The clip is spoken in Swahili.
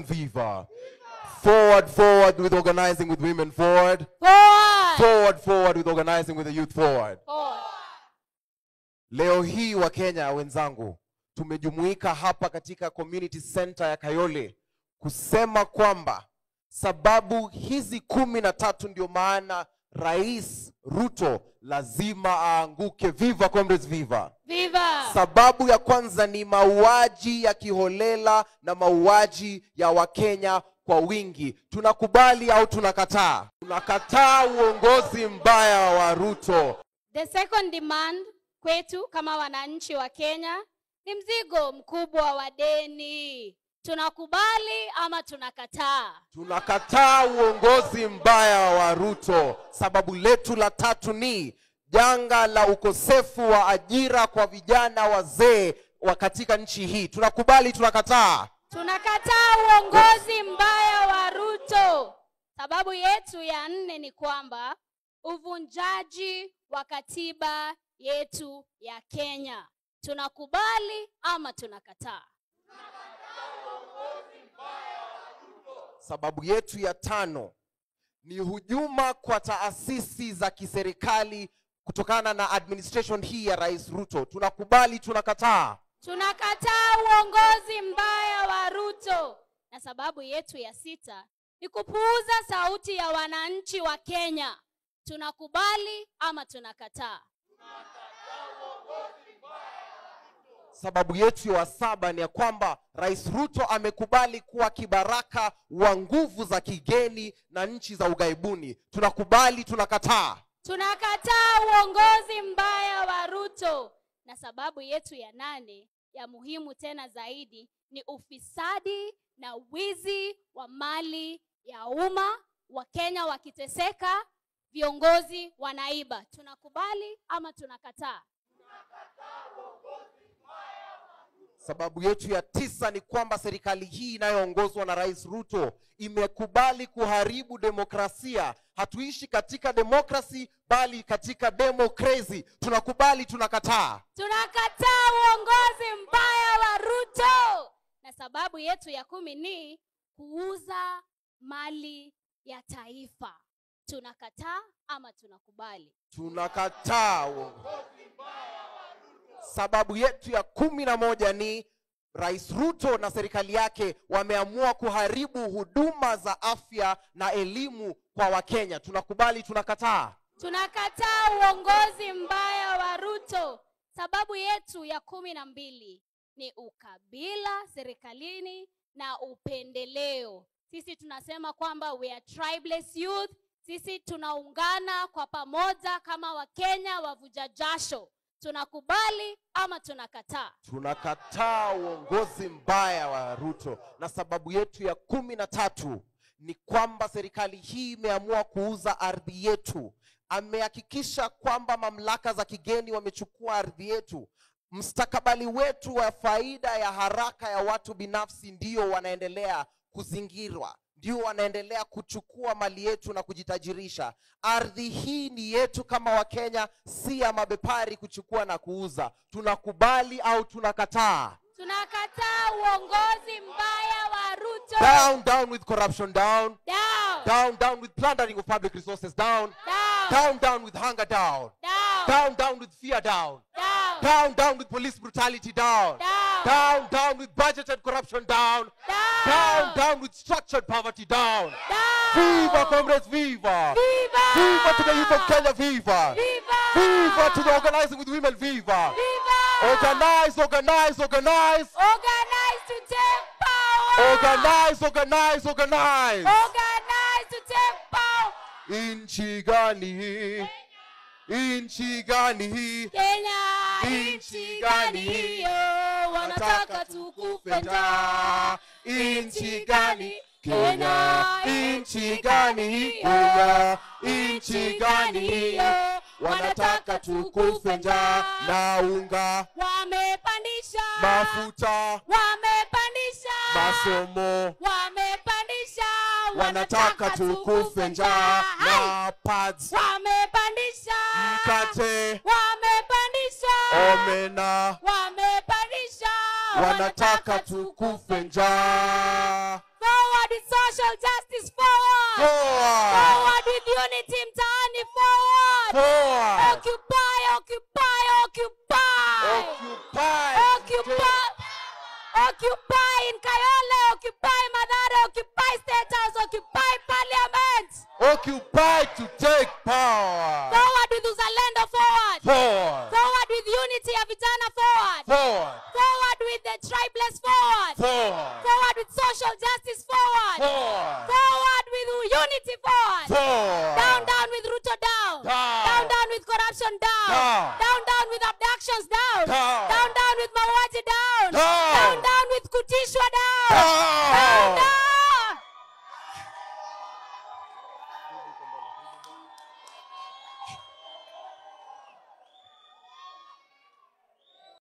Viva. Forward, forward with organizing with women forward. Forward. Forward, forward with organizing with the youth forward. Forward. Leo hii wa Kenya wenzangu, tumejumuika hapa katika community center ya Kayole kusema kwamba sababu hizi kumi na tatu ndio maana Rais Ruto lazima aanguke. Viva comrades, viva! Viva. Sababu ya kwanza ni mauaji ya kiholela na mauaji ya Wakenya kwa wingi. Tunakubali au tunakataa? Tunakataa uongozi mbaya wa Ruto. The second demand kwetu kama wananchi wa Kenya ni mzigo mkubwa wa deni. Tunakubali ama tunakataa? Tunakataa uongozi mbaya wa Ruto. Sababu letu la tatu ni janga la ukosefu wa ajira kwa vijana wazee wa katika nchi hii. Tunakubali, tunakataa? Tunakataa uongozi mbaya wa Ruto. Sababu yetu ya nne ni kwamba uvunjaji wa katiba yetu ya Kenya. Tunakubali ama tunakataa? Sababu yetu ya tano ni hujuma kwa taasisi za kiserikali kutokana na administration hii ya Rais Ruto. Tunakubali, tunakataa? Tunakataa uongozi mbaya wa Ruto. Na sababu yetu ya sita ni kupuuza sauti ya wananchi wa Kenya. Tunakubali ama tunakataa? Sababu yetu ya saba ni ya kwamba Rais Ruto amekubali kuwa kibaraka wa nguvu za kigeni na nchi za ughaibuni. Tunakubali, tunakataa? Tunakataa uongozi mbaya wa Ruto. Na sababu yetu ya nane ya muhimu tena zaidi ni ufisadi na wizi wa mali ya umma, Wakenya wakiteseka, viongozi wanaiba. Tunakubali ama tunakataa? Sababu yetu ya tisa ni kwamba serikali hii inayoongozwa na Rais Ruto imekubali kuharibu demokrasia. Hatuishi katika demokrasi bali katika democracy. Tunakubali, tunakataa? Tunakataa uongozi mbaya wa Ruto. Na sababu yetu ya kumi ni kuuza mali ya taifa. Tunakataa ama tunakubali? Tunakataa uongozi. Sababu yetu ya kumi na moja ni Rais Ruto na serikali yake wameamua kuharibu huduma za afya na elimu kwa Wakenya. Tunakubali, tunakataa? Tunakataa uongozi mbaya wa Ruto. Sababu yetu ya kumi na mbili ni ukabila serikalini na upendeleo. Sisi tunasema kwamba we are tribeless youth. Sisi tunaungana kwa pamoja kama Wakenya wavuja jasho. Tunakubali ama tunakataa? Tunakataa uongozi mbaya wa Ruto, na sababu yetu ya kumi na tatu ni kwamba serikali hii imeamua kuuza ardhi yetu. Amehakikisha kwamba mamlaka za kigeni wamechukua ardhi yetu. Mstakabali wetu wa faida ya haraka ya watu binafsi ndio wanaendelea kuzingirwa, ndio wanaendelea kuchukua mali yetu na kujitajirisha. Ardhi hii ni yetu kama Wakenya, si ya mabepari kuchukua na kuuza. Tunakubali au tunakataa? Tunakataa uongozi mbaya wa Ruto. Down, down with corruption, down. Down. Down, down with plundering of public resources, down. Down. Down, down with hunger, down. Down. Down, down with fear, down. Down. Down, down with police brutality, down. Down. Down, down with budgeted corruption, down. Down, Down. down with structured poverty, down. Down. Viva, comrades, viva! Viva. Viva to the youth of Kenya, viva! Viva. Viva to the organizing with women, viva! Viva. Organize, organize, organize! Organize to take power. Organize, organize, organize! Organize to take power. Inchi gani hii? Inchi gani hii? Kenya Nchi nchi gani gani hiyo? Wanataka tukufe njaa. Inchi gani? Kenya, inchi gani hii? Kenya, inchi gani hiyo? Wanataka tukufe njaa na unga, Wamepandisha. mafuta, Wamepandisha. masomo, Wamepandisha. wanataka tukufe njaa Hai. na pads, Wamepandisha. mkate, Wamepandisha. omena, Wamepandisha. wanataka tukufe njaa. Forward. social justice forward Forward. forward with unity mtaani forward Forward. occupy occupy occupy Occupy. occupy occupy in kayole occupy madhara occupy state house occupy parliament Occupy to take power. forward with uzalendo forward Forward. forward with unity ya vijana forward Forward. forward with the tribeless forward Forward. forward with social justice forward Forward. forward with unity forward Forward. down down with ruto down Down. down down with corruption down Down. down down with abductions down Down. down down with mauaji down Down. down down with kutishwa down Down.